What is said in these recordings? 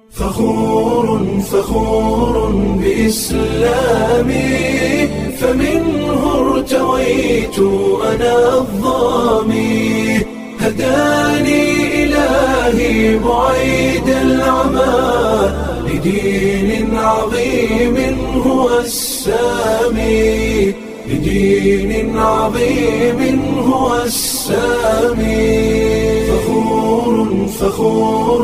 فخور فخور بإسلامي فمنه ارتويت أنا الظامي هداني إلهي بعيد العمى لدين عظيم هو السامي لدين عظيم هو السامي فخور فخور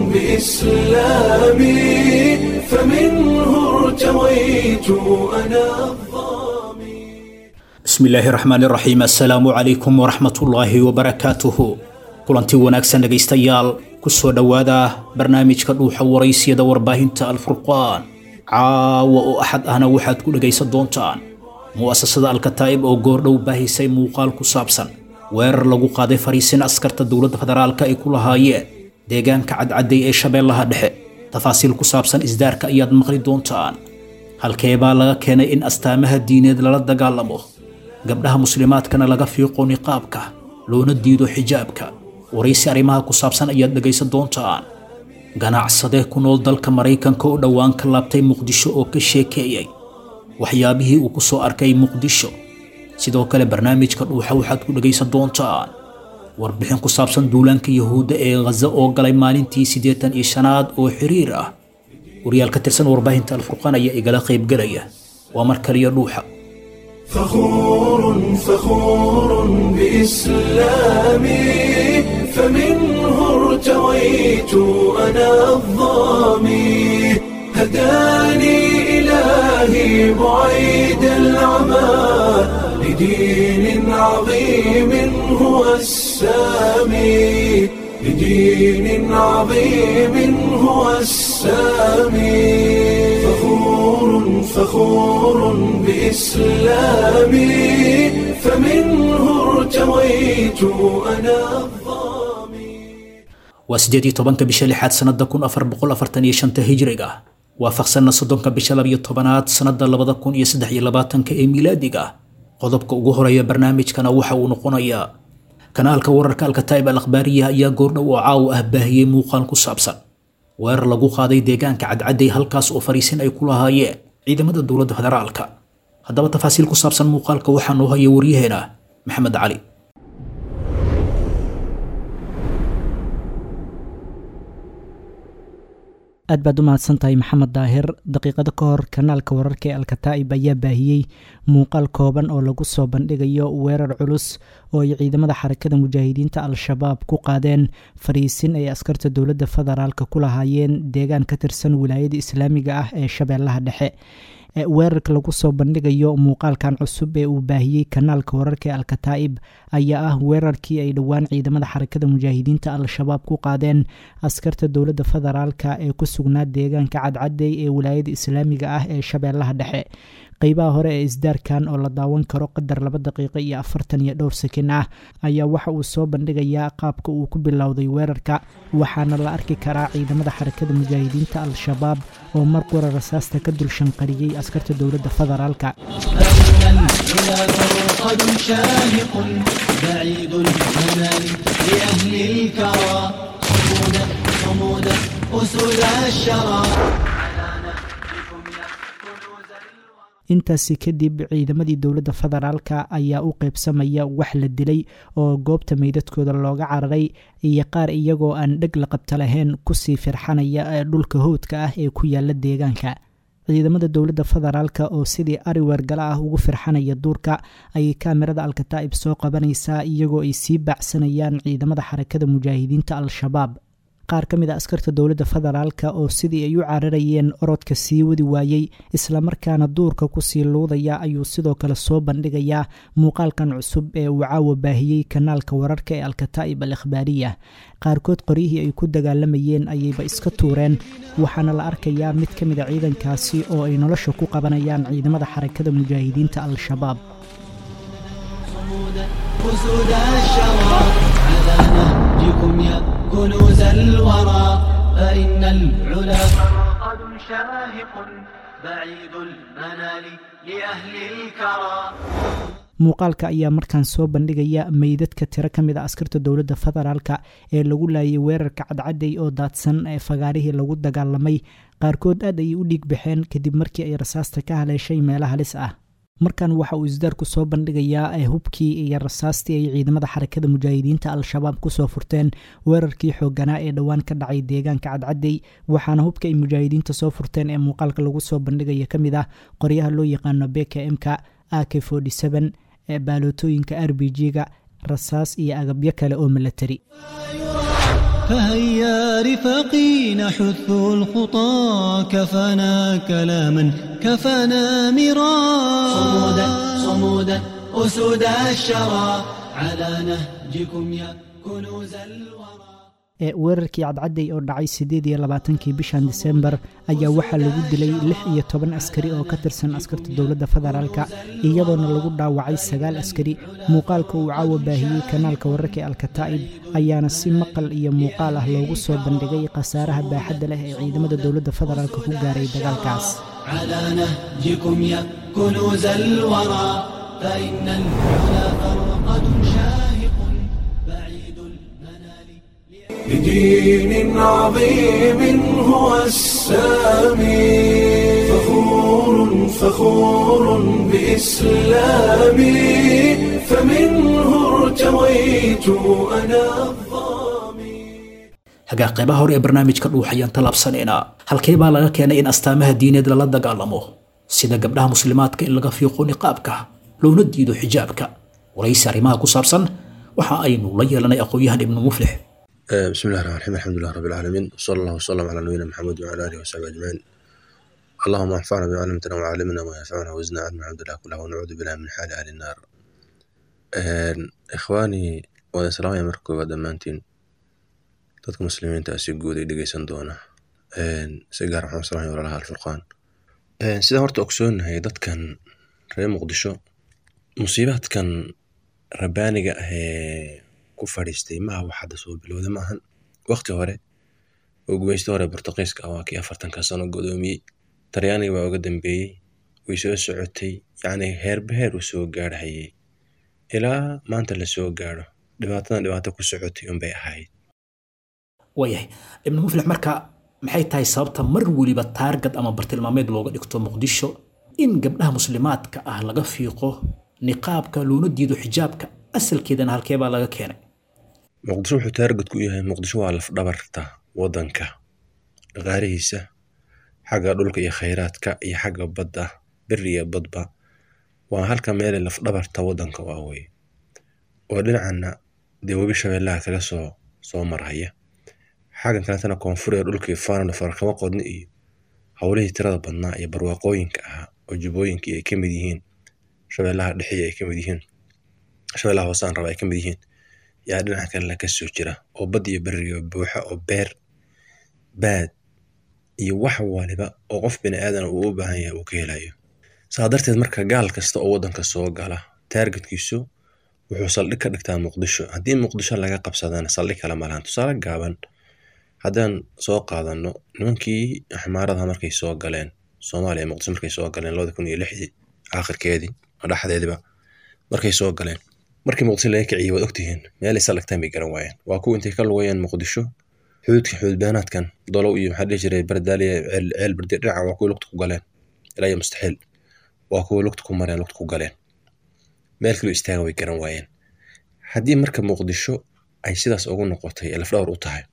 بإسلامي فمنه ارتويت أنا الظامي bismi illaahi raxmaani raxiim assalaamu calaykum waraxmatullaahi wabarakaatuhu kulanti wanaagsan dhegaystayaal ku soo dhowaada barnaamijka dhuuxa waraysiyada warbaahinta alfurqaan caawa oo axad ahna waxaad ku dhegaysan doontaan mu'asasada alkataa'ib oo goordhow baahisay muuqaal ku saabsan weerar lagu qaaday fariisin askarta dowladda federaalka ay ku lahaayeen deegaanka cadcadday ee shabeellaha dhexe tafaasiil ku saabsan isdaarka ayaad maqli doontaan halkeebaa laga keenay in astaamaha diineed lala dagaalamo gabdhaha muslimaadkana laga fiiqo niqaabka loona diido xijaabka waraysi arrimaha ku saabsan ayaad dhegaysan doontaan ganacsadee ku nool dalka maraykanka oo dhowaan ka laabtay muqdisho oo ka sheekeeyey waxyaabihii uu ku soo arkay muqdisho sidoo kale barnaamijka dhuuxa waxaad ku dhegaysan doontaan warbixin ku saabsan duulaanka yahuudda ee khaza oo galay maalintii siddeetan iyo shanaad oo xiriir ah wariyaal ka tirsan warbaahinta alfurqaan ayaa igala qaybgelaya waa mar kaliya dhuuxa فخور فخور بإسلامي فمنه ارتويت أنا الظامي هداني إلهي بعيد العمى لدين عظيم هو السامي لدين عظيم هو السامي فخور فخور بإسلامي فمنه ارتويت أنا الظامي waa siddeed iyo tobanka bisha lixaad sannada kun afar boqol afartan iyo shanta hijriga waafaqsanna soddonka bisha labiyo tobanaad sannada labada kun iyo saddex iyo labaatanka ee miilaadiga qodobka ugu horeeya barnaamijkana waxa uu noqonayaa kanaalka wararka alkataa'ib al akhbaariya ayaa goordhow oo caawa ah baahiyey muuqaal ku saabsan weerar lagu qaaday deegaanka cadcadday halkaas oo fariisin ay ku lahaayeen ciidamada dowladda federaalka haddaba tafaasiil ku saabsan muuqaalka waxaa noo haya waryaheena maxamed cali aad baad u mahadsantahay maxamed daahir daqiiqado ka hor kanaalka wararka ee alkataa'ib ayaa baahiyey muuqaal kooban oo lagu soo bandhigayo weerar culus oo ay ciidamada xarakada mujaahidiinta al-shabaab ku qaadeen fariisin ay askarta dowladda federaalka ku lahaayeen deegaan ka tirsan wilaayada islaamiga ah ee shabeellaha dhexe weerarka lagu soo bandhigayo muuqaalkan cusub ee uu baahiyey kanaalka wararka ee alkataa'ib ayaa ah weerarkii ay dhowaan ciidamada xarakada mujaahidiinta al-shabaab ku qaadeen askarta dowladda federaalka ee ku sugnaa deegaanka cadcadey ee wilaayada islaamiga ah ee shabeellaha dhexe qeybaha hore ee isdaarkan oo la daawan karo qadar laba daqiiqo iyo afartan iyo dhowr sakin ah ayaa waxa uu soo bandhigayaa qaabka uu ku bilowday weerarka waxaana la arki karaa ciidamada xarakada mujaahidiinta al-shabaab oo mar qura rasaasta ka dul shanqariyey askarta dowladda federaalka فرقد شاهق بعيد المنال لأهل الكرى صمودا صمودا أسود الشرى intaasi kadib ciidamadii dowladda federaalka ayaa u qeybsamaya wax la dilay oo goobta meydadkooda looga cararay iyo qaar iyagoo aan dheg la qabta lahayn kusii firxanaya ee dhulka howdka ah ee ku yaala deegaanka ciidamada dowladda federaalka oo sidii ari weergala ah ugu firxanaya duurka ayay kaamirada alkataa'ib soo qabanaysaa iyagoo ay sii baacsanayaan ciidamada xarakada mujaahidiinta al-shabaab qaar ka mid a askarta dowladda federaalka oo sidii ay u cararayeen orodka sii wadi waayey islamarkaana duurka kusii luudaya ayuu sidoo kale soo bandhigayaa muuqaalkan cusub ee uu caawa baahiyey kanaalka wararka ee alkataa'ib al ikhbaariya qaarkood qoryihii ay ku dagaalamayeen ayayba iska tuureen waxaana la arkayaa mid ka mid a ciidankaasi oo ay nolosha ku qabanayaan ciidamada xarakada mujaahidiinta al-shabaab أسود الشرى على نهجكم يا كنوز الورى فإن العلا فرقد شاهق بعيد المنال لأهل الكرى muuqaalka ayaa markaan soo bandhigaya meydadka tiro ka mid a askarta dowladda federaalka ee lagu laayay weerarka cadcadey oo daadsan ee fagaarihii lagu dagaalamay qaarkood aad ayay u dhiig baxeen kadib markii ay rasaasta ka haleeshay meelo halis ah markan waxa uu isdaarku soo bandhigayaa ee hubkii iyo rasaastii ay ciidamada xarakada mujaahidiinta al-shabaab kusoo furteen weerarkii xooganaa ee dhowaan ka dhacay deegaanka cadcadey waxaana hubka ay mujaahidiinta soo furteen ee muuqaalka lagu soo bandhigaya ka mid ah qoryaha loo yaqaano bk m-ka ak ee baalootooyinka r b g-ga rasaas iyo agabyo kale oo milatari فهيا رفاقي نحث الخطى كفانا كلاما كفانا مرارا صمودا صمودا أسود الشرى على نهجكم يا كنوز الورى ee weerarkii cadcadey oo dhacay siddeed iyo labaatankii bishan disembar ayaa waxaa lagu dilay lix iyo toban askari oo ka tirsan askarta dowladda federaalka iyadoona lagu dhaawacay sagaal askari muuqaalka uu caawa baahiyey kanaalka wararka ee alkataa'ib ayaana si maqal iyo muuqaal ah loogu soo bandhigay khasaaraha baaxadda leh ee ciidamada dowladda federaalka ku gaaray dagaalkaas على نهجكم يا كنوز الورى فإن العلا فرقد شاهق بعيد المنال لدين عظيم هو السامي فخور فخور بإسلامي فمنه ارتويت أنا الظامي hagaa qaybaha hore ee barnaamijka dhuux ayaan tallaabsanaynaa halkee baa laga keenay in astaamaha diineed lala dagaalamo sida gabdhaha muslimaadka in laga fiiqo niqaabka loona diido xijaabka waraysi arrimaha ku saabsan waxa aynu la yeelanay aqoon-yahan ibnu muflix آه، بسم الله الرحمن الرحيم الحمد لله رب العالمين وصلى الله وسلم على نبينا محمد وعلى اله وصحبه اجمعين اللهم انفعنا بما علمتنا وعلمنا ما ينفعنا وزدنا علما الحمد لله كله ونعوذ بالله من حال اهل النار آه، اخواني wada salaamaya marka koowaad dhammaantiin dadka muslimiinta ah si guud ay dhegeysan doona Een, si gaar waxaan u salaamaya walaalaha alfurqaan Een, sida horta ogsoonahay dadkan reer muqdisho musiibaadkan rabbaaniga ah ee ku fadhiistay maaha wax hadda soo bilowda maahan waqti hore oo gumaysta hore Boortaqiiska ah waa kii afartanka sano godoomiyey Talyaaniga baa uga dambeeyey way soo socotay yacni heerba heer u soo gaarhayay ilaa maanta la soo gaaro dhibaatadan dhibaato ku socotay unbay ahayd waayahay ibnu muflix marka maxay tahay sababta mar weliba taargad ama bartilmaameed looga dhigto muqdisho in gabdhaha muslimaadka ah laga fiiqo niqaabka loona diido xijaabka asalkeedana halkee baa laga keenay muqdisho wuxuu taargad ku yahay muqdisho waa lafdhabarta wadanka dhaqaalihiisa xagga dhulka iyo khayraadka iyo xagga badda beri iyo badba waa halka meele lafdhabarta wadanka waa weye oo dhinacana dee webi shabeellaha kaga soo soo marhaya xaggan kaletana koonfur ee dhulkii faanana farakama qodni iyo howlihii tirada badnaa iyo barwaaqooyinka ahaa oo jubbooyinkii ay ka mid yihiin shabeellaha dhexe ay ka mid yihiin shabeellaha hoosaan raba ay ka mid yihiin yaa dhinaca kale ka soo jira oo bad iyo beriga buuxa oo beer baad iyo wax waliba oo qof bini aadan uu u baahan yahay uu ka helayo saa darteed marka gaal kasta oo wadanka soo gala taargetkiisu wuxuu saldhig ka dhigtaa muqdisho haddii muqdisho laga qabsadana saldhig kale malahan tusaale gaaban haddaan soo qaadano nimankii xamaaradaha markay soo galeen soomaaliya iyo muqdisho markay soo galeen labada kun iyo lixdii aakhirkeedii ama dhexdeediba markay soo galeen markii muqdisho laga kiciyey waad ogtihiin meelay saldhigtaan bay garan waayeen waa kuwa intay ka lugayeen muqdisho xuduudka xuduudbaanaadkan dolow iyo maxaa dhihi jiray bardaaliya ceel ceel bardi dhinaca waa kuwa lugta ku galeen ilaa iyo mustaxiil waa kuwa lugta ku mareen lugta ku galeen meel kaloo istaagan way garan waayeen haddii marka muqdisho ay sidaas ugu noqotay ee lafdhawr u tahay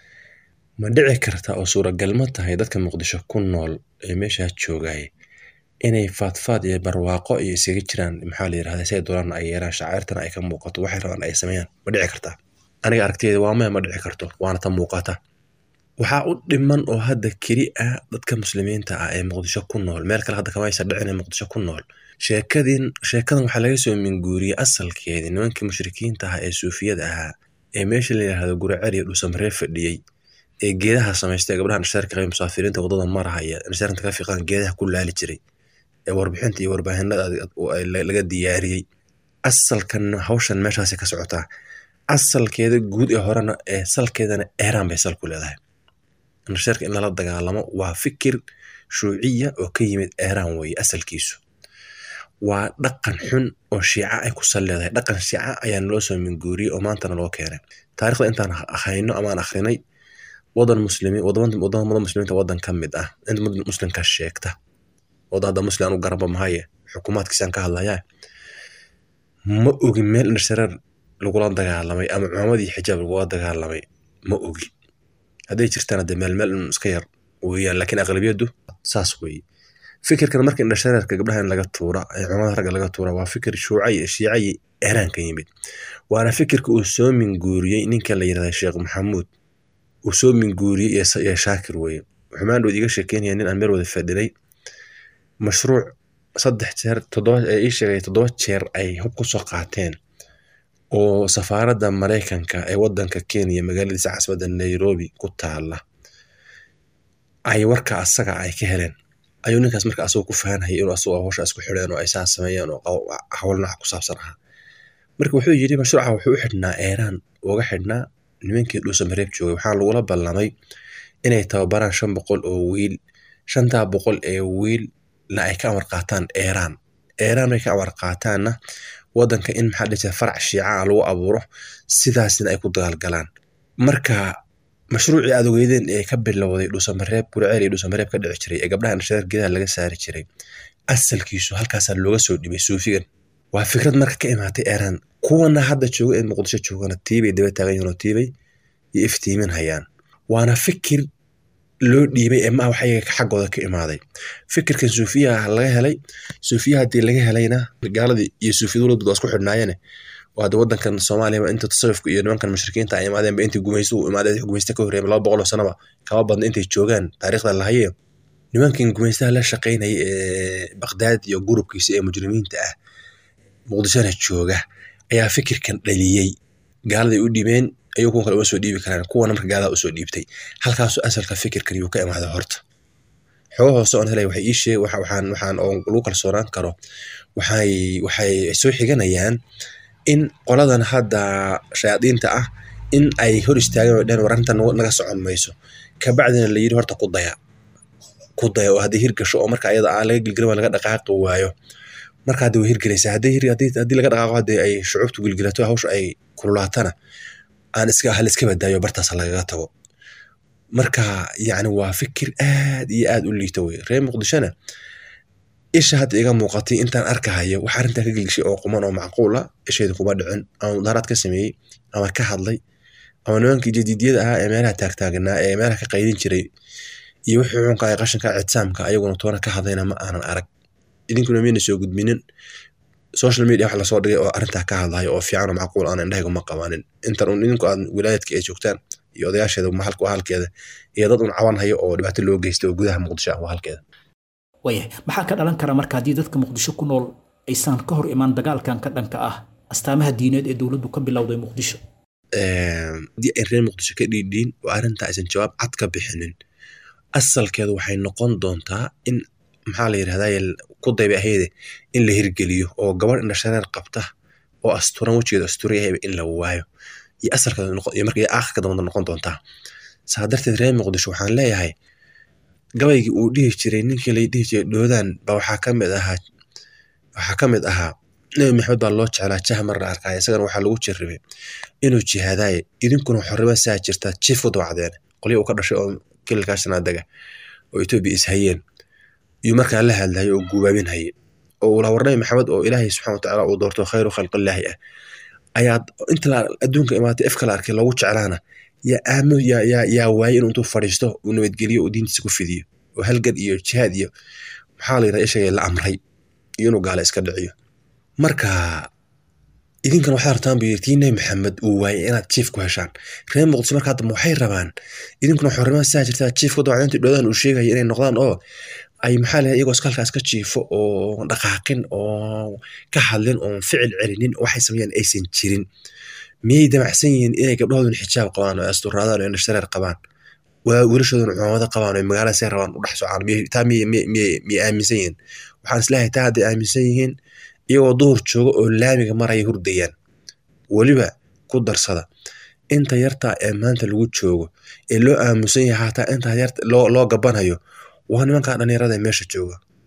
ma dhici karta oo suuragal ma tahay dadka muqdisho ku nool ee meeshaa joogay inay faadfaad iyo barwaaqo iyo isaga jiraan maxaa la yirahdaa say doonaan ay yeeraan shacairtana ay ka muuqato waxay rabaan ay sameeyaan ma dhici kartaa aniga aragtiyeeda waa maya ma dhici karto waana ta muuqata waxaa u dhiman oo hadda keli ah dadka muslimiinta ah ee muqdisho ku nool meel kale hadda kama aysa dhicin ee muqdisho ku nool sheekadin sheekadan waxaa laga soo minguuriyey asalkeedii nimankii mushrikiinta ah ee suufiyada ahaa ee meesha la yidhaahdo guracel iyo dhuusamaree fadhiyey ee geedaha samaystay gabdhaha nishaarka qaba musaafiriinta wadada marahaya nishaaranta ka fiiqan geedaha ku laali jiray ee warbixinta iyo warbaahinada laga diyaariyey asalkan hawshan meeshaasi ka socotaa asalkeeda guud ee horena ee salkeedana eeraan bay sal ku leedahay nishaarka in lala dagaalamo waa fikir shuuciya oo ka yimid eeraan weeye asalkiisu waa dhaqan xun oo shiica ay ku sal leedahay dhaqan shiica ayaa naloo soo minguuriyey oo maantana loo keenay taarikhda intaan hayno amaan akhrinay wadan muslimi wadamada muslimiinta wadan ka mid ah inta muslimka sheegta wadan hadda muslim anu garaba mahaye xukuumaadkiisaan ka hadlayaa ma ogi meel indhashareer lagula dagaalamay ama cumaamadii xijaab lagula dagaalamay ma ogi hadday jirtaan hadde meel meel iska yar weeyaan laakiin aqlabiyadu saas weeye fikirkan marka indhashareerka gabdhaha in laga tuura ee cumamada ragga laga tuura waa fikir shuucay shiicay eeraan ka yimid waana fikirka uu soo minguuriyey ninka la yirahda sheekh maxamuud uu soo minguuriyey ee shaakir weeye xumaan dhood iga sheekeynaya nin aan meel wada fadhinay mashruuc saddex jeer toddoba ee ii sheegay toddoba jeer ay hub ku soo qaateen oo safaaradda maraykanka ee wadanka kenya magaaladiisa casbadda nairobi ku taala ay warka asaga ay ka heleen ayuu ninkaas marka asagoo ku fahanhayay inuu asagoo hawsha isku xidheen oo ay saa sameeyeen oo hawl nooca ku saabsan ahaa marka wuxuu yidhi mashruuca wuxuu u xidhnaa eeraan uga xidhnaa nimankii dhuusa mareeb joogay waxaa lagula ballamay inay tababaraan shan boqol oo wiil shantaa boqol ee wiilna ay ka amar qaataan eeraan eeraan ay ka amar qaataanna wadanka in maxaa dhihi jira farac shiica ah lagu abuuro sidaasna ay ku dagaalgalaan marka mashruucii aad ogeydeen ee ka bilowday dhuusamareeb gurceel iyo dhuusamareeb ka dhici jiray ee gabdhaha indhashareer gedaha laga saari jiray asalkiisu halkaasaa looga soo dhibay suufigan waa fikrad marka ka imaatay eeraan kuwana hadda jooga ee muqdisho joogana tiibay daba taagan yihiin oo tiibay iyo iftiimin hayaan waana fikir loo dhiibay ee maa waxay xaggooda ka imaaday fikirkan suufiyaha laga helay suufiyaha haddii laga helayna gaaladii iyo suufiyadu ladud waa isku xidhnaayeen oo hadda wadankan soomaaliya inta tasawufka iyo nimankan mushrikiinta ay imaadeenba intii gumaystu imaadeen gumaysta ka horreeyay laba boqol oo sanaba kama badna intay joogaan taariikhda lahaye nimankan gumaystaha la shaqaynaya ee baqdaad iyo gurubkiisa ee mujrimiinta ah muqdishona jooga ayaa fikirkan dhaliyey gaaladay u dhibeen ayuu kuwan kale uma soo dhiibi karaan kuwana marka gaalada usoo dhiibtay halkaasoo asalka fikirkan yuu ka imaaday horta xogo hoose oon helay waxay ii sheeg waxaan waxaan oo lagu kalsoonaan karo waxay waxay soo xiganayaan in qoladan hadda shayaadiinta ah in ay hor istaageen oo dhehen war arrintan naga socon mayso kabacdina la yidhi horta ku daya ku daya oo haddii hirgasho oo marka ayada aan laga gilgilin waa laga dhaqaaqi waayo marka hadda way hirgelaysaa haddii haddii laga dhaqaaqo haddii ay shucuubtu gilgilato hawsha ay kululaatana aan iska hal iska badaayo bartaas lagaga tago marka yacni waa fikir aad iyo aad u liito wey reer muqdishona isha hadda iga muuqatay intaan arkahayo wax arrintaa ka gelgishay oo quman oo macquul ah isheedu kuma dhicin ama mudaaraad ka sameeyey ama ka hadlay ama nimankii jadiidyada ahaa ee meelaha taagtaaganaa ee meelaha ka qaydin jiray iyo wixii xunka ee qashinka ictisaamka ayaguna toona ka hadlayna ma aanan arag idinkuna miyna soo gudbinin social media wax lasoo dhigay oo arrintaa ka hadlayo oo fiican oo macquul aan indhahayga ma qabanin intan un idinku aad wilaayadka ay joogtaan iyo odayaasheeda mahalka waa halkeeda iyo dad un caban hayo oo dhibaato loo geystay oo gudaha muqdisho ah waa halkeeda waayahay maxaa ka dhalan kara marka haddii dadka muqdisho ku nool aysan ka hor imaan dagaalkan ka dhanka ah astaamaha diineed ee dowladdu ka bilowday muqdisho haddii ay reer muqdisho ka dhiidhiin oo arrintaa aysan jawaab cad ka bixinin asalkeedu waxay noqon doontaa in maxaa la yidhahdaa ku dayba ahayde in la hirgeliyo oo gabadh indhashareer qabta oo asturan wejigeeda asturan yahayba in la waayo iyo asalkeedu iyo marka iyo aakhirka dambada noqon doontaa saa darteed reer muqdisho waxaan leeyahay gabaygii uu dhihi jiray ninkii la dhihi jiray dhoodaan ba waxaa ka mid ahaa waxaa ka mid ahaa nebi maxamed baa loo jeclaa jah mar la arkaayo isagana waxaa lagu jirribay inuu jihaadaaye idinkuna xorrima saa jirtaa jiif u dabacdeen qolyo uu ka dhashay oo kililkaa shanaadaga oo etoobiya ishayeen iyuu markaa la hadlayo oo guubaabin haye oo uu la war nebi maxamed oo ilaahay subxana watacaala uu doorto khayru khalqillaahi ah ayaa inta adduunka imaatay efka la arkay loogu jeclaana yaa aamo yaa yaa yaa waayey inuu intuu fadhiisto uu nabadgeliyo uu diintiisa ku fidiyo oo halgan iyo jihaad iyo maxaa la yidhaha ishagay la amray iyo inuu gaala iska dhiciyo marka idinkan waxaa rabtaan buu yiri tii nebi maxamed uu waayey inaad jiif ku heshaan reer muqdisho marka hadda waxay rabaan idinkuna xorrimaa saa jirtaa jiif ku dawacdintii dhoodaan uu sheegaya inay noqdaan oo ay maxaa la iyagoo iskalkaas ka jiifo oo dhaqaaqin oo ka hadlin oon ficil celinin waxay sameeyaan aysan jirin miyay damacsan yihiin inay gabdhahoodun xijaab qabaan oo asturaadaan oo indhashareer qabaan wiilashooduna cumaamado qabaan oo magaalada say rabaan u dhex socaan taa miyay aaminsan yihiin waxaan isleeyahay taa hadday aaminsan yihiin iyagoo duhur jooga oo laamiga maraya hurdayaan weliba ku darsada inta yartaa ee maanta lagu joogo ee loo aamusan yahay hataa inta yarta loo loo gabanayo waa nimankaa dhalinyarada ee meesha jooga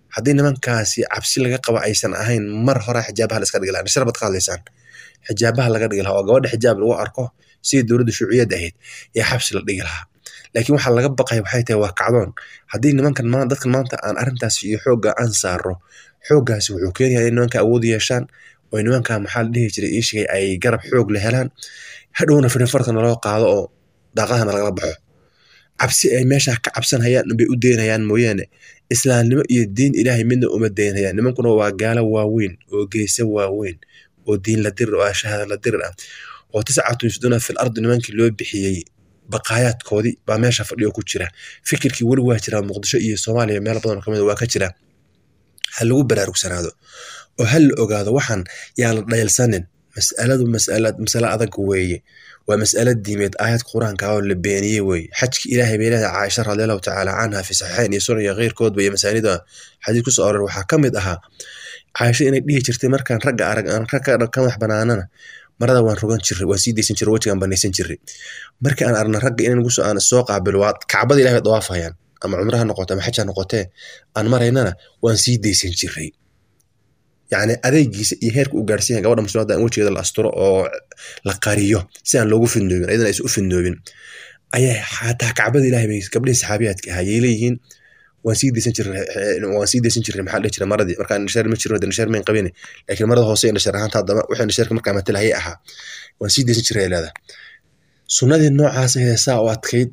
haddii nimankaasi cabsi laga qabo aysan ahayn mar hore xijaabaha la iska dhigi lahaa nashar baad ka hadlaysaan xijaabaha laga dhigi lahaa oo gabadha xijaab lagu arko sidii dowladda shuuciyadda ahayd ee xabsi la dhigi lahaa laakiin waxaa laga baqaya waxay tahay waa kacdoon haddii nimankan ma dadkan maanta aan arrintaas iyo xoogga aan saaro xooggaasi wuxuu keenayaa in nimanka awood yeeshaan oo nimanka maxaa la dhihi jiray iishigay ay garab xoog la helaan hadhowna firifarkana loo qaado oo daaqadahana lagala baxo cabsi ay meesha ka cabsanayaan bay u deynayaan mooyaane islaamnimo iyo diin ilaahay midna uma deynayaan nimankuna waa gaalo waaweyn oo geesa waaweyn oo diin la dirir oo shahaada la dirir ah oo tiscatu yufduuna fil ardi nimankii loo bixiyey baqaayaadkoodii baa meesha fadhiyo ku jira fikirkii weli waa jiraa muqdisho iyo soomaaliya meelo badan oo kamid waa ka jira ha lagu baraarugsanaado oo ha la ogaado waxaan yaa la dhayalsanin mas'aladu mas'ala masale adag weeye waa mas'alo diimeed aayad qur-aanka oo la beeniyey weeye xajki ilaahay bay leedahay caaisha radiallahu tacaala canha fi saxiixayn iyo sunan iyo keyrkoodba iyo masaanida xadiis ku soo aroor waxaa ka mid ahaa caaisha inay dhihi jirtay markaan ragga arag aan ragga ka madax banaanana marada waan rogan jiray waan sii daysan jiray wejigaan banaysan jiray markii aan arna ragga inaan guso aan soo qaabilo waa kacbada ilahay dawaafayaan ama cumre ha noqote ama xaj ha noqotee aan maraynana waan sii daysan jiray yacni adeegiisa iyo heerka u gaarsiin yahay gabadha muslimadda in wejigeeda la asturo oo la qariyo si aan loogu fidnoobin ayadana aysan u fidnoobin ayaa xataa kacbada ilahay bay gabdhihii saxaabiyaadka ahaa yay leeyihiin waan sii daysan jiray waan sii daysan jiray maxaa dhihi jiray maradii markaan indhasheer ma jirin indhasheer mayn qabin laakiin marada hoose indhasheer ahaanta haddaba wixii indhasheerka markaa matalahayay ahaa waan sii daysan jiray leedahay sunnadii noocaas ahee saa u adkayd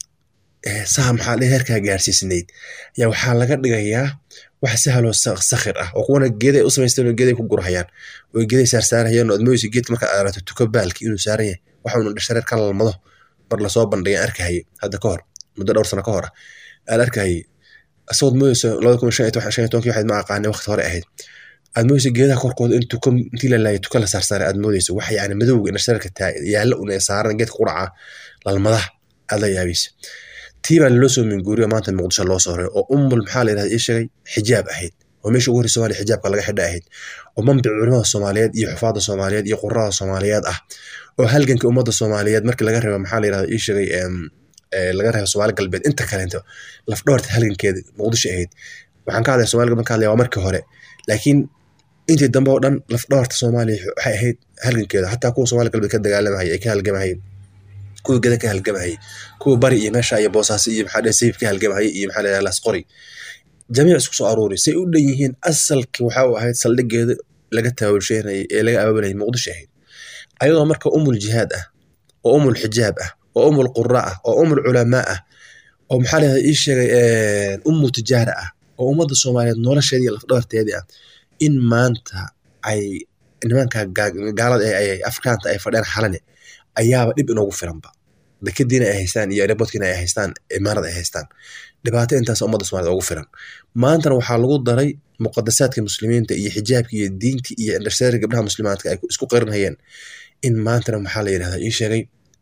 saa maxaa dhihi heerkaa gaarsiisnayd ayaa waxaa laga dhigayaa wax sahaloo sakhir ah oo kuwana geeday u samaysteen oo geeday ku gurhayaan oo geeday saarsaarayaan oo admooysa geedka markaa aarato tuko baalki inuu saaran yahay waxa uu indhashareer ka lalmado mar lasoo bandhigay arkahayay hadda ka hor muddo dhowr sano ka hor ah aan arkahayay asagoo moodeysa labada kun shan iyo toban shan iyo tobankii waxayd ma aqaanay waqti hore ahayd aad moodeysa geedaha korkooda in tuko intii la laayay tuko la saarsaaray aad moodeysa wax yacni madowga indhashareerka taa yaalla una saaran geedka quraca lalmadaha aad la yaabaysa tii baa loo soo minguuriyo maanta muqdisho loo soo horay oo umul maxaa la yidhahda ii sheegay xijaab ahayd oo meesha ugu horrey soomaaliya xijaabka laga xidha ahayd oo mambic culimada soomaaliyeed iyo xufaadda soomaaliyeed iyo qurada soomaaliyeed ah oo halganka ummadda soomaaliyeed markii laga reebo maxaa la yidhahda ii sheegay laga reebo soomaali galbeed inta kaleento lafdhoorta halgankeeda muqdisho ahayd waxaan ka hadlaya somali galbeed ka hadlaya waa markii hore laakiin intii dambe oo dhan lafdhoorta soomaaliya waxay ahayd halgankeeda xataa kuwa soomaali galbeed ka dagaalamahaya ay ka halgamahayeen kuwa geda ka halgamahayay kuwa bari iyo meesha iyo boosaaso iyo maxaa sayib ka halgamahayay iyo maxaa la lasqori jamiic isku soo aruuri say u dhan yihiin asalkii waxa uu ahayd saldhigeeda laga taawulsheynayay ee laga abaabulayay muqdisho ahayd ayadoo marka umul jihaad ah oo umul xijaab ah oo umul qura ah oo umul culamaa ah oo maxaa la ii sheegay ummu tijaara ah oo ummadda soomaaliyeed nolosheedii iyo lafdhabarteedii ah in maanta ay nimanka gaalada ay afrikaanta ay fadheen xalane ayaaba dhib inoogu filanba dekadiina ay haystaan iyo airportkiina ay haystaan imaarad ay haystaan dhibaato intaas ummadda soomaaliyed ugu filan maantana waxaa lagu daray muqadasaadka muslimiinta iyo xijaabka iyo diinti iyo indhasheeri gabdhaha muslimaadka ay isku qarinayeen in maantana maxaa la yidhahdaa ii sheegay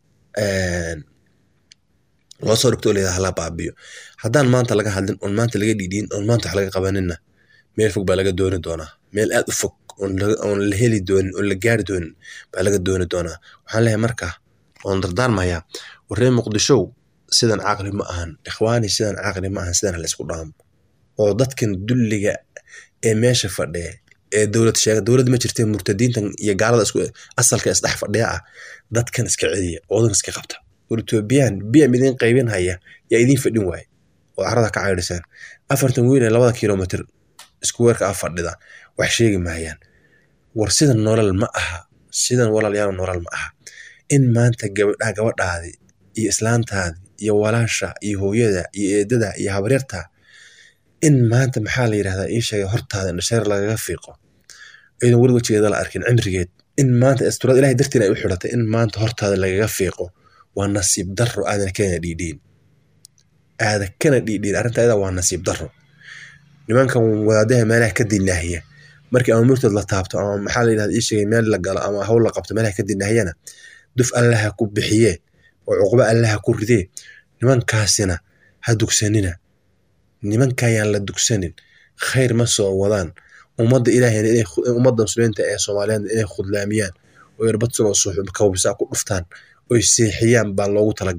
loo soo dhigto oo layidhahda hala baabiyo haddaan maanta laga hadlin oon maanta laga dhiidhiin oon maanta wax laga qabaninna meel fog baa laga dooni doonaa meel aad u fog oon la heli doonin oon la gaari doonin baa laga dooni doonaa waxaan leeyahay marka oon dardaarmayaa warree muqdishow sidan caqli ma ahan ikhwaani sidan caqli ma ahan sidan hala isku dhaamo oo dadkan dulliga ee meesha fadhiya ee dowlad sheega dowlad ma jirtee murtadiintan iyo gaalada isku asalka isdhex fadhiya ah dadkan iska celiya oodan iska qabta war etoobiyaan biya idin qaybin haya yaa idin fadhin waaye oo carada ka caydhisaan afartan wiil ee labada kilomitr isku weerka ah fadhida wax sheegi maayaan war sidan nolol ma aha sidan walaalyaal nolol ma aha in maanta gabadha gabadhaadi iyo islaantaadi iyo walaasha iyo hooyada iyo eedada iyo habaryarta in maanta maxaa la yidhahdaa ii sheegay hortaada indhasheer lagaga fiiqo idan weli wejigeeda la arkin cimrigeed in maanta asturaad ilahay dartiin ay u xidhatay in maanta hortaada lagaga fiiqo waa nasiib darro aadan kana dhiidhiin aada kana dhiidhiin arrinta ayada waa nasiib darro nimankan wadaadaha meelaha ka dinaahiya markii ama murtad la taabto ama maxaa la yidhahda ii sheegay meel la galo ama hawl la qabto meelaha ka dinaahiyana duf allaha ku bixiyee oo cuqbo allaha ku ridee nimankaasina ha dugsanina nimankayaan la dugsanin khayr ma soo wadaan ummadda ilaahayna inay ummadda muslimiinta ee soomaaliyeed inay khudlaamiyaan oo irbadsun oo suuxub kawbisaa ku dhuftaan oy seexiyaan baa loogu talagalay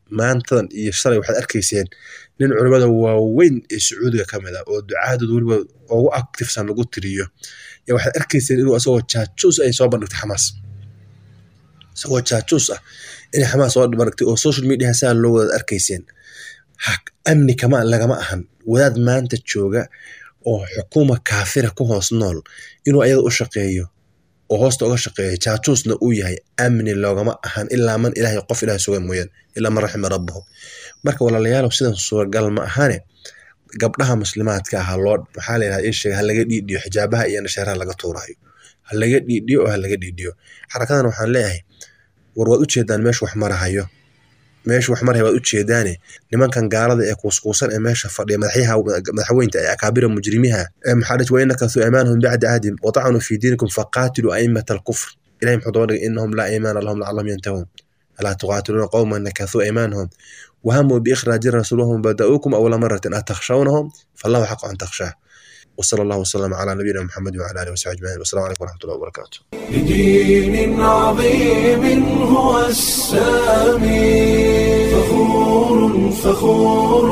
maantadan iyo shalay waxaad arkayseen nin culimmada waaweyn ee sacuudiga ka mid ah oo ducaadooda weliba ugu actifsan lagu tiriyo yaa waxaad arkayseen inuu asagoo jaajuus ay soo bandhigtay xamaas isagoo jaajuus ah inay xamaas soo bandhigtay oo social media saa loo wadaad arkayseen amni kama lagama ahan wadaad maanta jooga oo xukuuma kaafira ku hoos nool inuu ayada u shaqeeyo oo hoosta uga shaqeeyo jaajuusna uu yahay amni loogama ahan ilaa man ilahay qof ilahay sugan mooyaan ilaa man raxima rabbahu marka walaalayaalow sidan suuragal ma ahane gabdhaha muslimaadka ah loo maxaa la yidhahda isheega ha laga dhiidhiyo xijaabaha iyo nasheeraha laga tuurayo ha laga dhiidhiyo oo ha laga dhiidhiyo xarakadan waxaan leeyahay war waad ujeedaan meesha wax marahayo meesha wax marhay waad ujeedaane nimankan gaalada ee kuuskuusan ee meesha fadhiya madaxyaha madaxweynta ee akaabira mujrimiha ee maxaa dhici waina kasuu imaanahum bacda ahdim watacanuu fi diinikum faqaatiluu aimata alkufr ilahi muxuu daba dhigay inahum laa iimaana lahum lacalahum yantahuun alaa tuqaatiluuna qowman nakasuu imaanahum wahamuu biikhraaji rasuulahum bada'uukum awla maratin atakhshawnahum fallahu xaqu an takhshaa وصلى الله وسلم على نبينا محمد وعلى اله وصحبه اجمعين والسلام عليكم ورحمه الله وبركاته. بدين عظيم هو السامي فخور فخور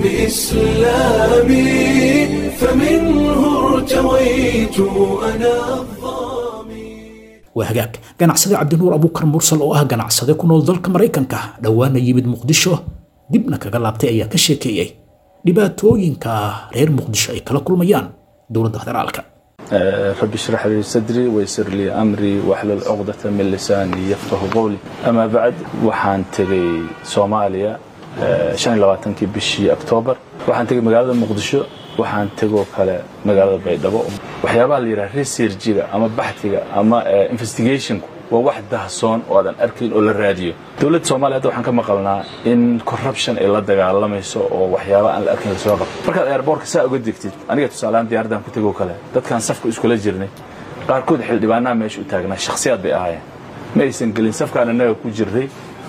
بإسلامي فمنه ارتويت أنا الظامي waa hagaag ganacsade cabdinuur abuukar mursal oo ah ganacsade ku nool dalka maraykanka dhowaana yimid muqdisho dibna kaga laabtay ayaa ka sheekeeyey dhibaatooyinka reer muqdisho ay kala kulmayaan dowladda federaalka رب اشرح لي صدري ويسر لي أمري واحلل عقدة من لساني يفقه قولي أما بعد waxaan tegay Soomaaliya shan iyo labaatankii bishii October waxaan tegay magaalada Muqdisho waxaan tegoo kale magaalada Baydhabo waxyaabaha la yiraahdo researchiga ama baxtiga ama investigationku waa wax dahsoon oo aadan arkayn oo la raadiyo dowladda soomaaliya hadda waxaan ka maqalnaa in corruption ay la dagaalamayso oo waxyaaba aan la arkayn lasoo qabto markaad airbortka saa uga degtid aniga tusaalehaan diyaaradan ku tegoo kale dadkaan safka iskula jirnay qaarkood xildhibaanaha meesha u taagnaa shakhsiyaad bay ahaayeen ma aysan gelin safkaan annaga ku jirnay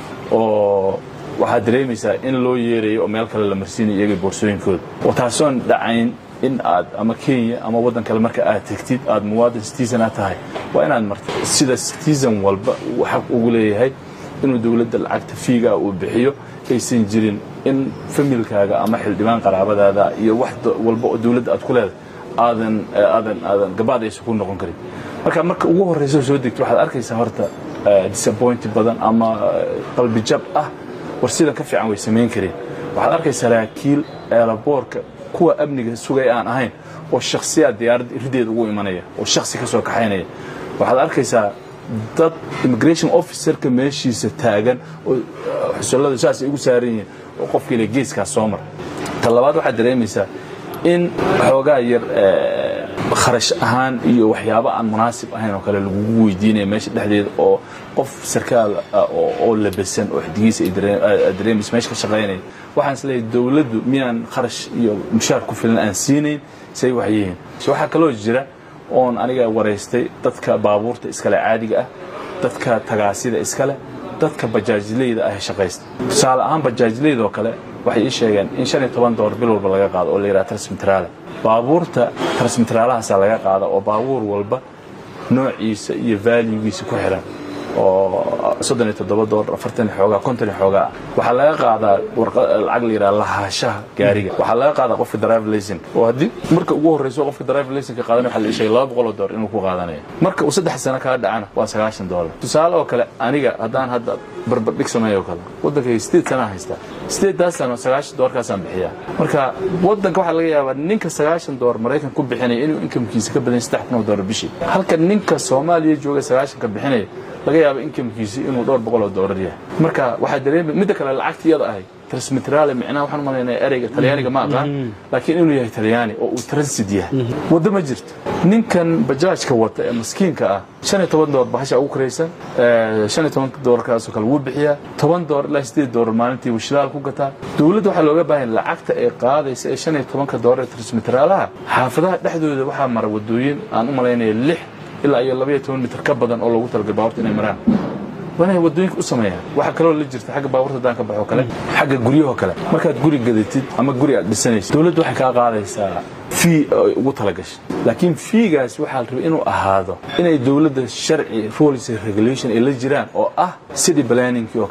oo waxaad dareemaysaa in loo yeerayo oo meel kale la marsiinayo iyaga boorsooyinkooda oo taasoon dhacayn in aad ama kenya ama waddan kale marka aad tegtid aad muwaadin citizen aad tahay waa inaad marto sida citizen walba uu xaq ugu leeyahay inuu dowladda lacagta fiiga uu bixiyo aysan jirin in familkaaga ama xildhibaan qaraabadaada iyo wax walba oo dowladda aad ku leedahay aadan aadan aadan gabaad aysan ku noqon karin marka marka ugu horreysa soo degto waxaad arkaysaa horta disappointi badan ama qalbijab ah war sidan ka fiican way samayn kareen waxaad arkaysaa saraakiil eelaboorka kuwa amniga sugay aan ahayn oo shakhsiyaad diyaaradda irideeda ugu imanaya oo shakhsi ka soo kaxaynaya waxaad arkaysaa dad immigration officerka meeshiisa taagan oo xusullada saasay ugu saaran yihiin oo qofkiile geeskaas soo mar ta labaad waxaad dareemaysaa in xoogaa yar kharash ahaan iyo waxyaabo aan munaasib ahayn oo kale lagugu weydiinaya meesha dhexdeeda oo qof sarkaal oo labasan oo xdigiisa aad dareemaysa meesha ka shaqaynaya waxaan is leeyahay dowladdu miyaan kharash iyo mushaar ku filan aan siinayn say wax yihiin waxaa kaloo jira oon aniga waraystay dadka baabuurta iskale caadiga ah dadka tagaasida iskale dadka bajaajleyda ah shaqaysta tusaale ahaan bajaajleyda oo kale waxay ii sheegeen in shan iyo toban doollar bil walba laga qaado oo la yidhaha transmitraale baabuurta transmitraalahaasaa laga qaada oo baabuur walba noociisa iyo valuegiisa ku xiran oo soddon iyo toddoba doolar afartan iyo xoogaa konton iyo xoogaa ah waxaa laga qaadaa lacag la yidhaha lahaashaha gaariga waxaa laga qaadaa qofka drive licen oo haddii marka ugu horreyso qofka drive licenka qaadan waxaa la sheegay laba boqol oo doolar inuu ku qaadanayo marka uu saddex sano kaa dhacana waa sagaashan doolar tusaale oo kale aniga haddaan hadda barbardhig sameeyo oo kale waddankayga sideed sanaa haystaa sideeddaas sano sagaashan doolarkaasaan bixiyaa marka waddanka waxaa laga yaabaa ninka sagaashan doolar maraykan ku bixinaya inuu inkamkiisa ka badan saddex kun oo doolar bishii halka ninka soomaaliya jooga sagaashanka bixinaya laga yaaba inkamkiisi inuu dhowr boqol oo doolar yahay marka waxaa dareemay midda kale lacagta iyada ahay transmitrale micnaha waxaan umalaynaya ereyga talyaaniga ma aqaan laakiin inuu yahay talyaani oo uu transit yahay waddo ma jirto ninkan bajaajka wata ee maskiinka ah shan iyo toban doolar bahasha ugu karaysan shan iyo toban doolarkaasoo kale wuu bixiyaa toban doolar ilaa sideed doolar maalintii wuu shidaal ku gataa dowladda waxaa looga baahan lacagta ay qaadaysa ee shan iyo tobanka doolar ee transmitraalaha xaafadaha dhexdooda waxaa mara wadooyin aan u malaynaya lix ilaa iyo labaiyo toban mitir ka badan oo loogu talagalay baaburta inay maraan waa inay wadooyinka u sameeyaan waxaa kaloo la jirta xagga baaburta haddaan ka baxo kale xagga guryahoo kale markaad guri gadatid ama guri aad dhisanaysid dowladdu waxay kaa qaadaysaa fii ay ugu talagashay laakiin fiigaas waxaa la rabay inuu ahaado inay dowladda sharci rules regulation ay la jiraan oo ah city planningkii oo kale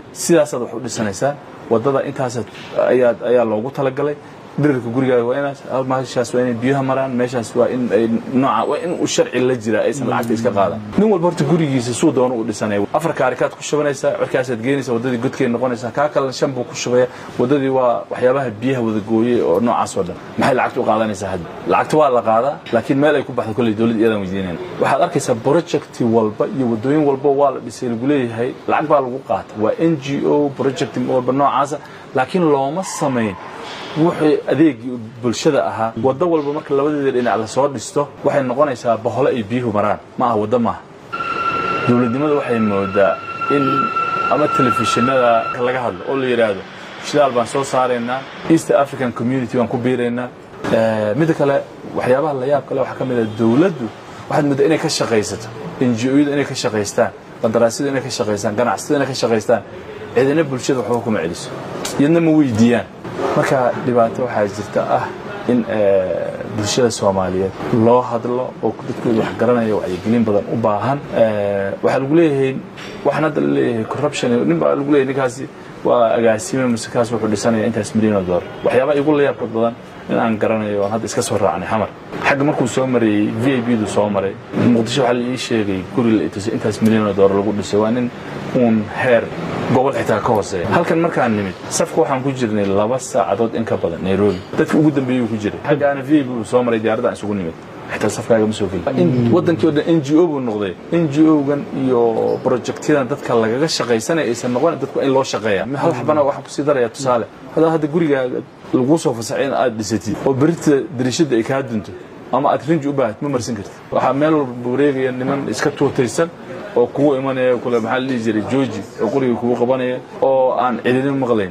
sidaasaad wax u dhisanaysaa wadada intaas ayaa loogu talagalay dhirirka gurigaaga waa inaas meeshaas waa inay biyaha maraan meeshaas waa in ay nooca waa in uu sharci la jira aysan lacagta iska qaadan nin walba horta gurigiisa suu doono u dhisanaya afar kaarikaad ku shubanaysaa cirkaasaad geenaysaa wadadii godkeed noqonaysaa kaa kalena shan buu ku shubaya wadadii waa waxyaabaha biyaha wada gooyey oo noocaas oo dhan maxay lacagta u qaadanaysaa hadda lacagta waa la qaadaa laakiin meel ay ku baxdo kolley dowladda iyadaan weydiinayn waxaad arkaysaa projecti walba iyo wadooyin walba waa la dhisay lagu leeyahay lacag baa lagu qaata waa n g o project walba noocaasa laakiin looma samayn wuxuu adeegii bulshada ahaa waddo walba marka labadeeda dhinac lasoo dhisto waxay noqonaysaa bahole ay biyuhu maraan ma aha waddo maaha dowladnimada waxay moodaa in ama telefishinada laga hadlo oo la yidhaahdo shidaal baan soo saaraynaa east african community baan ku biiraynaa midda kale waxyaabaha la yaab kale waxaa ka mid ah dowladdu waxaad moodaa inay ka shaqaysato ngo-yadu inay ka shaqaystaan qandaraasyadu inay ka shaqaystaan ganacsiyadu inay ka shaqaystaan cidina bulshada waxba kuma celiso iyadna ma weydiiyaan marka dhibaato waxaa jirta ah in bulshada soomaaliyeed loo hadlo oo dadkooda wax garanaya wacyigelin badan u baahan waxaa lagu leeyahay waxaan hadda la leeyahay corruption nin baa lagu leeyahay ninkaasi waa agaasime mise kaas wuxuu dhisanaya intaas milyan oo dollar waxyaabaha igu la yaabka badan in aan garanayo aan hadda iska soo raacnay xamar xagga markuu soo marayey v i b du soo maray muqdisho waxaa la ii sheegay guri la itusay intaas milyan oo dollar lagu dhisay waa nin uun heer gobol xitaa ka hooseeya halkan markaan nimid safka waxaan ku jirnay laba saacadood in ka badan nairobi dadka ugu dambeeyey ku jiray xaggaana v i b soo maray diyaaradda aan isugu nimid xitaa safkaaga ma soo gelin wadankii o dhan n g o buu noqday n g o-gan iyo projectyadan dadka lagaga shaqaysanaya aysan noqon dadku in loo shaqeeya hal xabana waxaan kusii daraya tusaale hadaa hadda gurigaaga laguu soo fasaxay in aad dhisatid oo berita dariishada ay kaa dunto ama aad rinji u baahat ma marsan kartid waxaa meel walba wareegaya niman iska tuutaysan oo kugu imanaya kule maxaa la dhihi jiray georgi oo quriga kugu qabanaya oo aan cidina maqlayn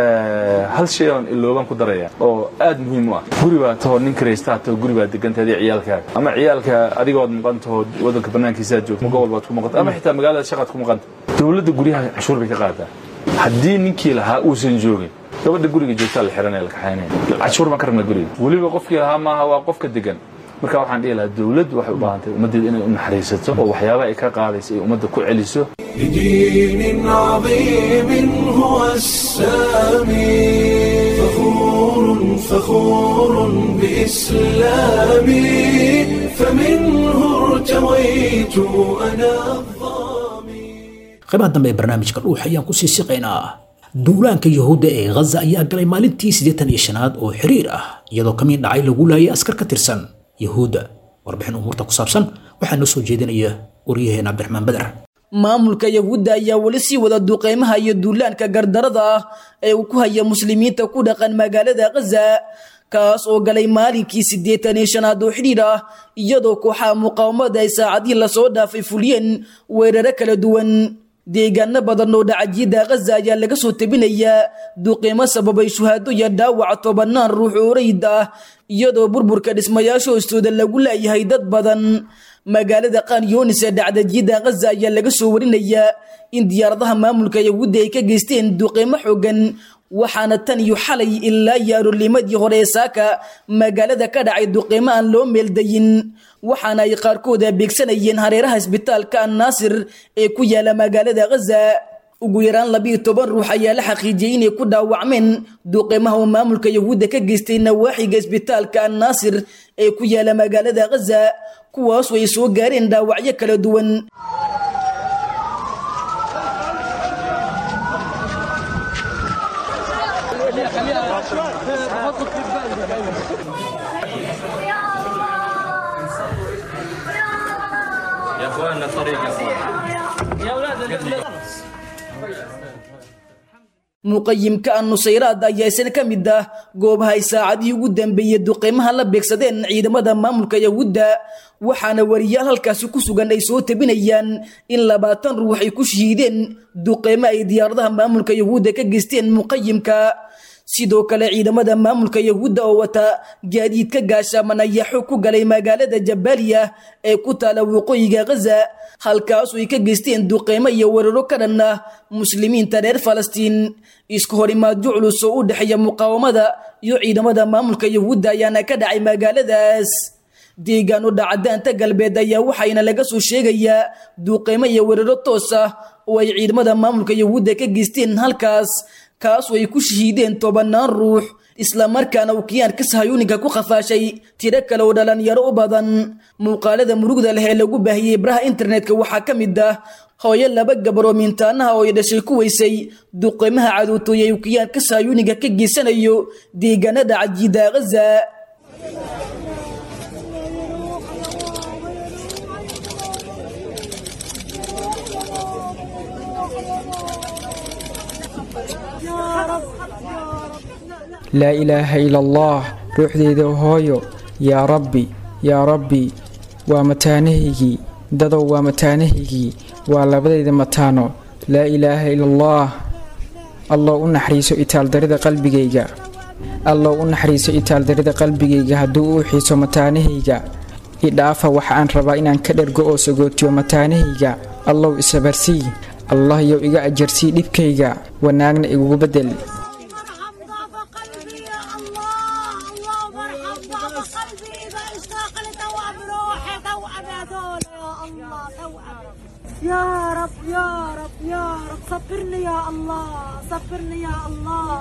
hal shay oon iloobaan ku daraya oo aad muhiim u ah guri baa tahoo nin karaystaa tahoo guri baa degantahay adiga ciyaalkaaga ama ciyaalka adigood maqan tahoo waddanka bannaankiisaad joogto gobol baad ku maqanta ama xitaa magaalada shaqaad ku maqanta dowladda guryaha cashuur bay ka qaadaa haddii ninkii lahaa uusan joogin gabadha guriga joogtaa la xiranaya la kaxaynaya cashuur baan ka rabnaa guriga weliba qofkii lahaa maaha waa qofka degan marka waxaan dhihi lahaa dowladdu waxay u baahan tahay ummaddeeda inay u naxariisato oo waxyaabaha ay ka qaadaysa ay ummadda ku celiso بدين عظيم هو السامي فخور فخور بإسلامي فمنه ارتويت أنا الظامي qaybaha dambe ee barnaamijka dhuux ayaan kusii siqaynaa duulaanka yahuudda ee ghaza ayaa galay maalintii siddeetan iyo shanaad oo xiriir ah iyadoo kamiin dhacay lagu laayay askar ka tirsan yahuudda warbixin umuurta ku saabsan waxaa noo soo jeedinaya waryaheena cabdiraxmaan badar maamulka yahuudda ayaa weli sii wada duqeymaha iyo duulaanka gardarada ah ee uu ku haya muslimiinta ku dhaqan magaalada khaza kaas oo galay maalinkii siddeetan iyo shanaad oo xidhiir ah iyadoo kooxaha muqaawamada ay saacadihii lasoo dhaafay fuliyeen weeraro kala duwan deegaano badan oo dhacajyada khaza ayaa laga soo tabinayaa duqeymo sababay shuhaado iyo dhaawac tobanaan ruux oo rayid ah iyadoo burburka dhismayaasha hoostooda lagu laayahay dad badan magaalada qaanyoonis ee dhacdajyada khaza ayaa laga soo warinayaa in diyaaradaha maamulka yahuudda ay ka geysteen duqeymo xoogan waxaana tan iyo xalay ilaa iyo aroornimadii hore ee saaka magaalada ka dhacay duqeymo aan loo meeldayin waxaana ay qaarkooda beegsanayeen hareeraha isbitaalka annaasir ee ku yaala magaalada khaza ugu yaraan labiiyo toban ruux ayaa la xaqiijiyey inay ku dhaawacmeen duqeymaha uu maamulka yahuudda ka geystay nawaaxiga isbitaalka annaasir ee ku yaala magaalada khaza kuwaasu ay soo gaareen dhaawacyo kala duwan muqayimka annusayraad ayaa isna ka mid ah goobaha ay saacadihii ugu dambeeyey duqeymaha la beegsadeen ciidamada maamulka yahuudda waxaana wariyaal halkaasi ku sugan ay soo tabinayaan in labaatan ruux ay ku shahiideen duqeymo ay diyaaradaha maamulka yahuudda ka geysteen muqayimka sidoo kale ciidamada maamulka yahuudda oo wata gaadiidka gaashaaman ayaa xoog ku galay magaalada jabaaliya ee ku taala waqooyiga khaza halkaasu ay ka geysteen duqeymo iyo weeraro ka dhan ah muslimiinta reer falastiin isku horimaadyo culus oo u dhexeeya muqaawamada iyo ciidamada maamulka yahuudda ayaana ka dhacay magaaladaas deegaano dhacadaanta galbeed ayaa waxayna laga soo sheegayaa duuqeymo iyo weeraro toos ah oo ay ciidamada maamulka yahuudda ka geysteen halkaas kaasoo ay ku shahiideen tobanaan ruux islamarkaana uu kiyaanka sahayuuninka ku khafaashay tiro kale oo dhalinyaro u badan muuqaalada murugda leh ee lagu baahiyey baraha internetka waxaa ka mid ah hooyo laba gabar oo miintaanaha oo ay dhashay ku weysay duqeymaha cadootooye uu kiyaanka sahayuuniga ka geysanayo deegaanada cajiida ghaza laa ilaaha ila allah ruuxdeyda hooyo yaa rabbi yaa rabbi waa mataanahaygii dadow waa mataanahaygii waa labadayda mataano laa ilaaha ila allah allow u naxariiso itaaldarida qalbigayga allow u naxariiso itaaldarida qalbigayga hadduu uu xiiso mataanahayga idhaafa waxa aan rabaa inaan ka dhergo oo sagootiyo mataanahayga allow isabarsii allah yow iga ajarsii dhibkayga wanaagna igugu beddel ارحم ضعف قلبي يا الله اللهم ارحم ضعف قلبي اذا اشتاق لتوأم روحي توأم هذول يا الله توأم يا رب يا رب يا رب صبرني يا الله صبرني يا الله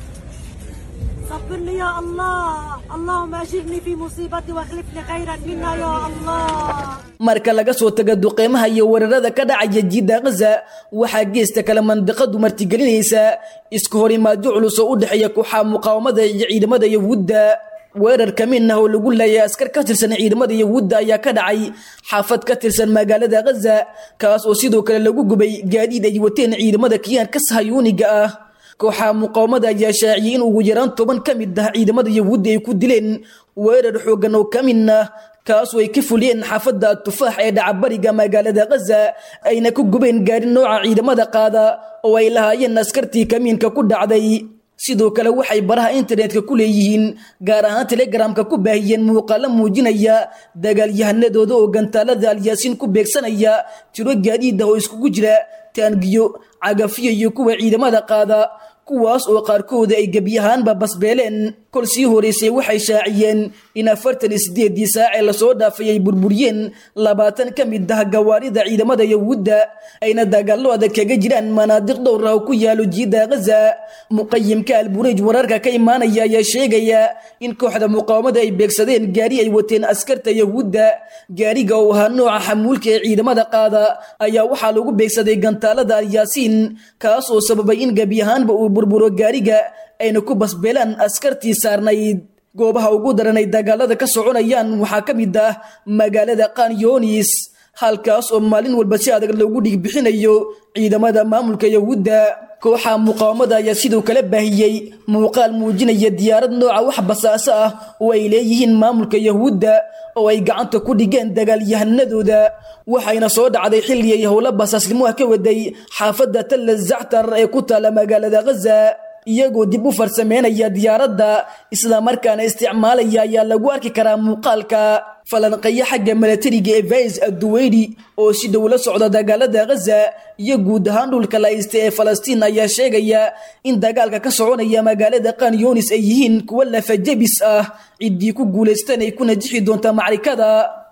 صبرني يا الله اللهم اجرني في مصيبتي واخلفني خيرا منها يا الله marka laga soo taga duqeymaha iyo weerarada ka dhacaya jiidda ghaza waxaa geesta kale mandiqadu martigelinaysa isku horimaadyo culus oo u dhexeeya kooxaha muqaawamada iyo ciidamada yahuudda weerar ka mid ah oo lagu leeyahay askar ka tirsan ciidamada yahuudda ayaa ka dhacay xaafad ka tirsan magaalada ghaza kaas oo sidoo kale lagu gubay gaadiid ay wateen ciidamada kiyaanka sahayuuniga ah kooxaha muqaawamada ayaa shaaciyey in ugu yaraan toban ka mid ah ciidamada yahuudda ay ku dileen weerar xoogan oo ka mid ah kaasoo ay ka fuliyeen xaafadda tufaax ee dhacabariga magaalada ghaza ayna ku gubeen gaari nooca ciidamada qaada oo ay lahaayeen askartii kamiinka ku dhacday sidoo kale waxay baraha internetka ku leeyihiin gaar ahaan telegramka ku baahiyeen muuqaalo muujinaya dagaalyahanadooda oo gantaalada alyaasiin ku beegsanaya tiro gaadiid ah oo iskugu jira taangiyo cagafyo iyo kuwa ciidamada qaada kuwaas oo qaarkooda ay gebyahaanba basbeeleen kol sii horeysay waxay shaaciyeen in afartan iyo sideedii saac ee lasoo dhaafay ay burburiyeen labaatan ka mid ah gawaarida ciidamada yahuudda ayna dagaallo adag kaga jiraan manaadiq dhowr ah oo ku yaalo jiidda ghaza muqayimka albureej wararka ka imaanaya ayaa sheegaya in kooxda muqaawamada ay beegsadeen gaari ay wateen askarta yahuudda gaariga oo ahaa nooca xamuulka ee ciidamada qaada ayaa waxaa lagu beegsaday gantaalada alyaasiin kaas oo sababay in gebyahaanba uu burburo gaariga ayna ku basbeelaan askartii saarnayd goobaha ugu daran ay dagaalada ka soconayaan waxaa ka mid ah magaalada kanyonis halkaas oo maalin walba si adag loogu dhigbixinayo ciidamada maamulka yahuudda kooxa muqaawamada ayaa sidoo kale baahiyey muuqaal muujinaya diyaarad nooca wax basaaso ah oo ay leeyihiin maamulka yahuudda oo ay gacanta ku dhigeen dagaalyahanadooda waxayna soo dhacday xilli ay howlo basaasnimo ah ka waday xaafadda talla zactar ee ku taala magaalada ghaza iyagoo dib u farsameynaya diyaaradda islamarkaana isticmaalaya ayaa lagu arki karaa muuqaalka falanqeeyo xagga milatariga ee vais adduweyni oo si dhow la socda dagaalada ghaza iyo guud ahaan dhulka laysta ee falastiin ayaa sheegaya in dagaalka ka soconaya magaalada kanyonis ay yihiin kuwo lafajabis ah ciddii ku guulaystan ay ku najixi doonta macrikada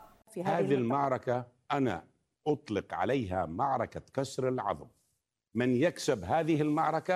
هذه المعركة أنا أطلق عليها معركة كسر العظم من يكسب هذه المعركة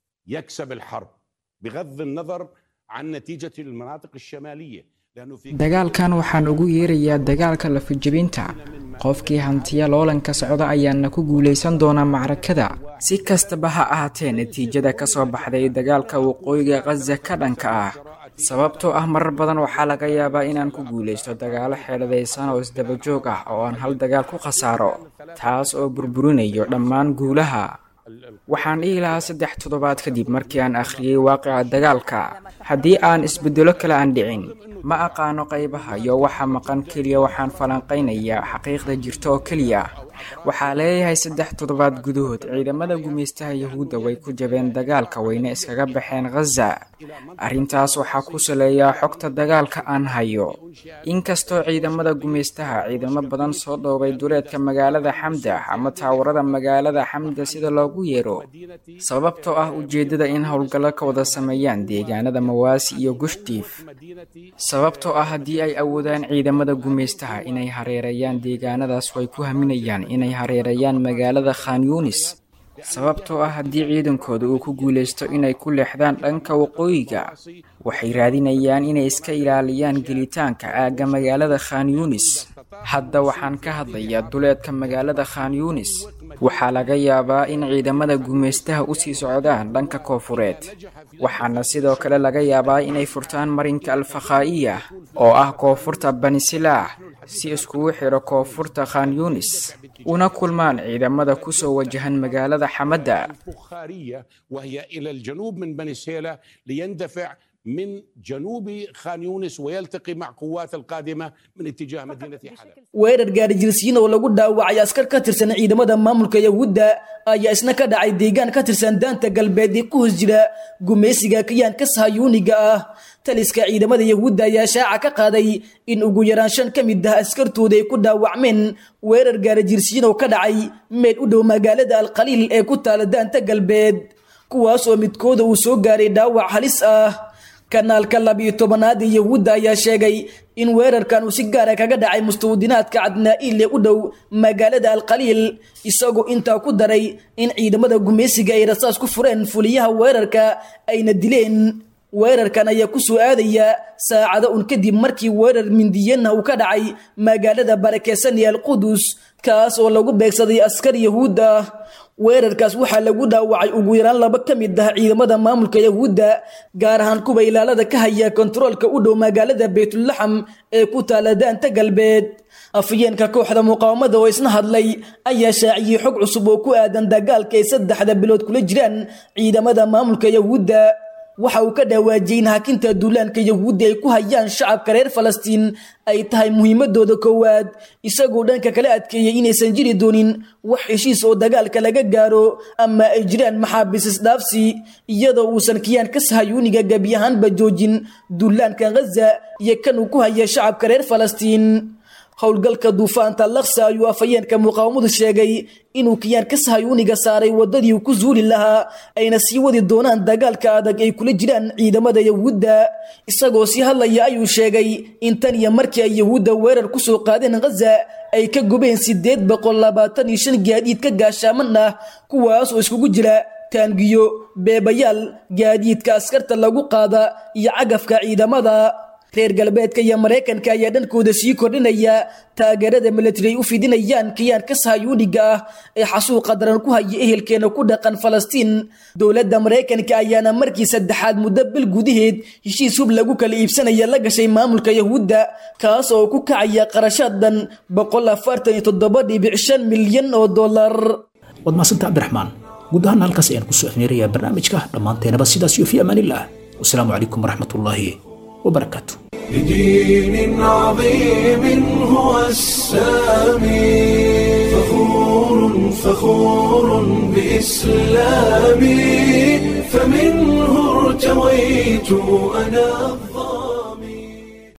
يكسب الحرب بغض النظر عن نتيجة المناطق الشمالية لأنه في dagaalkan waxaan ugu yeerayaa dagaalka lafajabinta qofkii hantiya loolanka socda ayaana ku guulaysan doonaa macrakada si kastaba ha ahaatee natiijada ka soo baxday dagaalka waqooyiga khaza ka dhanka ah sababtoo ah marar badan waxaa laga yaabaa inaan ku guulaysto dagaalo xeeladaysan oo isdabajoog ah oo aan hal dagaal ku khasaaro taas oo burburinayo dhammaan guulaha waxaan dhihi lahaa saddex toddobaad kadib markii aan akhriyey waaqica dagaalka haddii aan isbeddelo kale aan dhicin ma aqaano qaybaha iyo waxa maqan keliya waxaan falanqaynayaa xaqiiqda jirta oo keliya waxaa leeyahay saddex toddobaad gudahood ciidamada gumaystaha yahuudda way ku jabeen dagaalka wayna iskaga baxeen khaza arrintaas waxaa ku saleeyaa xogta dagaalka aan hayo inkastoo ciidamada gumaystaha ciidamo badan soo dhoobay duleedka magaalada xamda ama taawarada magaalada xamda sida loogu yeero sababtoo ah ujeeddada in howlgallo ka wada sameeyaan deegaanada mawaasi iyo gushtiif sababtoo ah haddii ay awoodaan ciidamada gumaystaha inay hareerayaan deegaanadaas way ku haminayaan inay hareerayaan magaalada khan yunis sababtoo ah haddii ciidankooda uu ku guulaysto inay ku leexdaan dhanka waqooyiga waxay raadinayaan inay iska ilaaliyaan gelitaanka aagga magaalada khan yunis hadda waxaan ka hadlayaa duleedka magaalada khan yunis waxaa laga yaabaa in ciidamada gumaystaha usii socdaan dhanka koofureed waxaana sidoo kale laga yaabaa inay furtaan marinka alfakhaa'iya oo ah koonfurta banisilaax si iskugu xidho koonfurta khan yunis una kulmaan ciidamada kusoo wajahan magaalada xamadda فخارية وهي إلى الجنوب من بني سهيلة ليندفع من جنوب خان يونس ويلتقي مع قوات القادمة من اتجاه مدينة حلب weerar gaari jirsiin oo lagu dhaawacay askar ka tirsan ciidamada maamulka yahuudda ayaa isna ka dhacay deegaan ka tirsan daanta galbeed ee ku hoos jira gumaysiga kayaanka sahayuuniga ah taliska ciidamada yahuudda ayaa shaaca ka qaaday in ugu yaraan shan ka mid ah askartooda ay ku dhaawacmeen weerar gaari jirsiin oo ka dhacay meel u dhow magaalada alkhaliil ee ku taala daanta galbeed kuwaas oo midkooda uu soo gaaray dhaawac halis ah kanaalka labiyo tobanaad ee yahuudda ayaa sheegay in weerarkan uu si gaara kaga dhacay mustawdinaadka cadnaa'iil ee u dhow magaalada alkhaliil isagoo intaa ku daray in ciidamada gumaysiga ay rasaas ku fureen fuliyaha weerarka ayna dileen weerarkan ayaa ku soo aadaya saacado un kadib markii weerar mindiyana uu ka dhacay magaalada barakeysan ee alqudus kaas oo lagu beegsaday askar yahuud ah weerarkaas waxaa lagu dhaawacay ugu yaraan laba ka mid ah ciidamada maamulka yahuudda gaar ahaan kuwa ilaalada ka haya kontaroolka u dhow magaalada baytulaxam ee ku taala daanta galbeed afyeenka kooxda muqaawamada oo isna hadlay ayaa shaaciyey xog cusub oo ku aadan dagaalka ay saddexda bilood kula jiraan ciidamada maamulka yahuudda waxa uu ka dhawaajiyey in hakinta duulaanka yahuudda ay ku hayaan shacabka reer falastiin ay tahay muhiimadooda koowaad isagoo dhanka kala adkeeyey inaysan jiri doonin wax heshiis oo dagaalka laga gaaro ama ay jiraan maxaabiis isdhaafsi iyadoo uusan kiyaanka sahayuuniga gebi ahaanba joojin duulaanka ghaza iyo kan uu ku haya shacabka reer falastiin howlgalka duufaanta laksa ayuu afhayeenka muqaawamadu sheegay inuu kiyaanka sahayuuniga saaray wadadii uu ku zuuli lahaa ayna sii wadi doonaan dagaalka adag ay kula jiraan ciidamada yahuudda isagoo sii hadlaya ayuu sheegay in tan iyo markii ay yahuudda weerar ku soo qaadeen ghaza ay ka gubeen sideed boqol labaatan iyo shan gaadiid ka gaashaaman ah kuwaas oo iskugu jira taangiyo beebayaal gaadiidka askarta lagu qaada iyo cagafka ciidamada reer galbeedka iyo maraykanka ayaa dhankooda sii kordhinaya taageerada milatari ay u fidinayaan kiyaanka sahayuuniga ah ee xasuuqa daran ku haya ehelkeena ku dhaqan falastiin dowladda maraykanka ayaana markii saddexaad muddo bil gudaheed heshiis hub lagu kala iibsanaya la gashay maamulka yahuudda kaas oo ku kacaya qarashaad dhan boqol afartan iyo toddoba dhibic shan milyan oo dollar waad mahadsanta cabdiraxmaan guud ahaan halkaas ayaan kusoo afmeerayaa barnaamijka dhammaanteenaba sidaas iyo fi amaanillaah wasalaamu calaykum waraxmatullaahi وبركاته بدين عظيم هو السامي فخور فخور بإسلامي فمنه ارتويت أنا الظالم